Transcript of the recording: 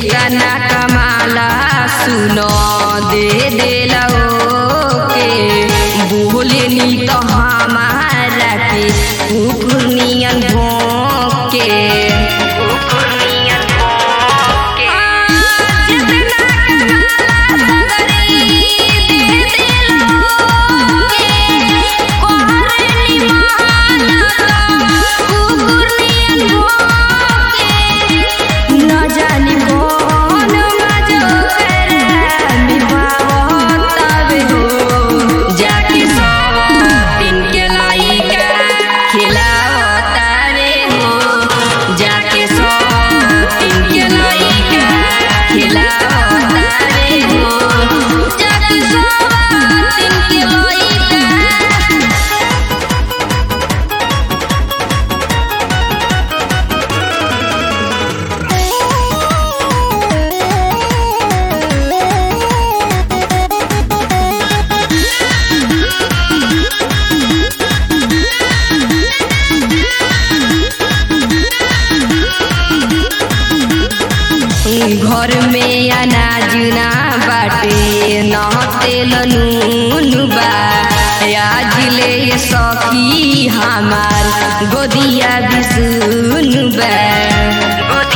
केतना कमाला सुनो दे देला के बोले नी तो हमारा के कुकुर नियन भोंके कुकुर नियन भोंके जितना कमाला सगरी दे देला के कोहरे नी माला कुकुर नियन भोंके न जानी कौन मजो करे निभावतावे हो जाके सौ दिन के लाइका खिलावतावे हो जाके सौ दिन के लाइका खिलावतावे हो जाके सौ दिन के लाइका घर में अनाज ना बाटे न तेल नून बा आज ले सखी हमार गोदिया बिसुन बा